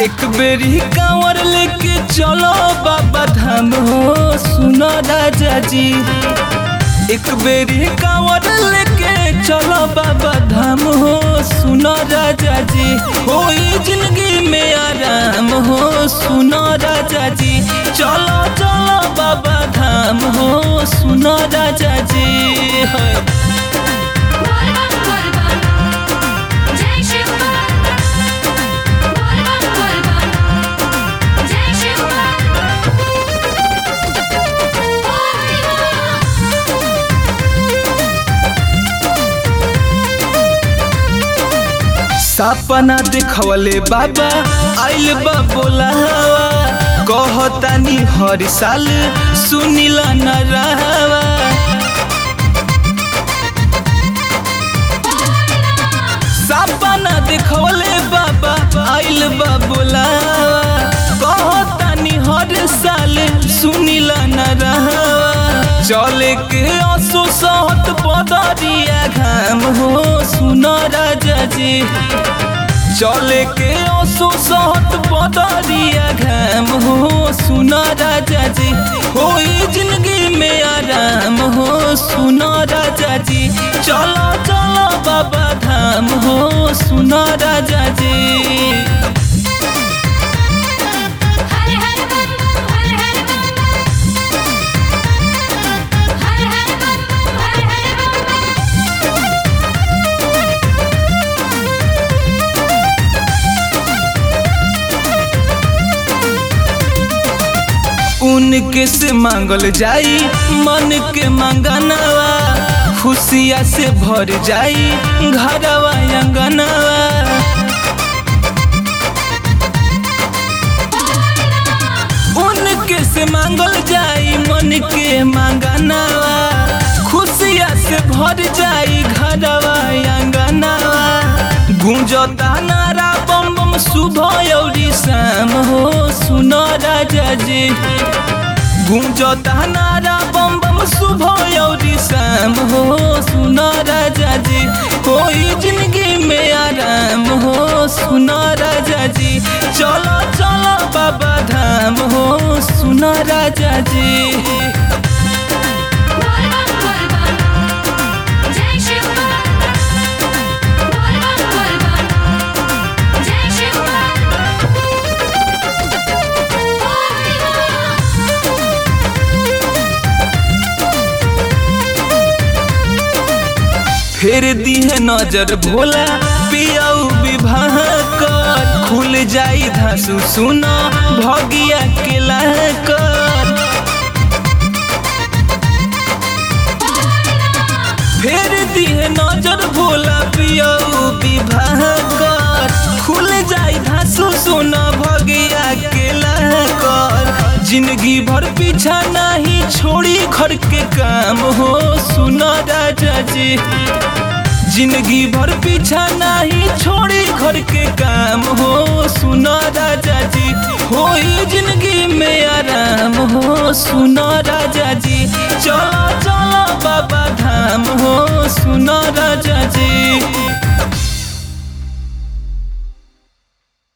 एक बेरी कांवर लेके चलो बाबा धाम हो सुनो राजा जी एक बेरी कांवर लेके चलो बाबा धाम हो सुनो राजा जी होई जिंदगी में आराम हो सुनो राजा जी चलो चलो बाबा धाम हो सुनो राजा जी है बोल बम बोल बम जय शिव बोल बम बोल बम जय शिव सपना देखवले बाबा आइल बा बोलावा कहतानी हर साल सुनिला न रहवा सपना देखवले बाबा आइल बा बोलावा कहतानी हर साल सुनिला न रहवा चले के आंसू सहत पदरिया घाम हो सुनो राजा जी चले के आंसू सहत पदरिया घाम हो सुनो राजा जी होई जिंदगी में आराम हो सुनो राजा जी चलो चलो बाबा धाम हो सुनो राजा जी हर हर बम बम हर हर बम बम हर हर बम बम हर हर बम बम उनके से मांगल जाई मन के मंगनवा खुशिया से भर जाई घरवा अंगनवा उनके से मांगल जाई मन के मंगनवा खुशिया से भर जाई घरवा अंगनवा गूंजता नारा बम बम सुबह औरी शाम हो सुनो राजा जी गूंजता नारा बम बम सुबह औरी शाम हो सुनो राजा जी कोई जिंदगी में आराम हो सुनो राजा जी चलो चलो बाबा धाम हो सुनो राजा जी बोल बम बोल बम जय शिव बोल बम बोल बम जय शिव फेर दिहे नजर भोला पियाऊ विवाह कर खुल जाई धासु सुनो भगिया के कर फेर दिहे नजर भोला पियाऊ विवाह कर खुल जाई धासु सुनो भगिया के कर जिंदगी भर पीछा नहीं छोड़ी घर के काम हो सुनो राजा जी जिंदगी भर पीछा नहीं छोड़ी घर के काम हो सुनो राजा जी होई जिंदगी में आराम हो सुनो राजा जी चलो चलो बाबा धाम हो सुनो राजा जी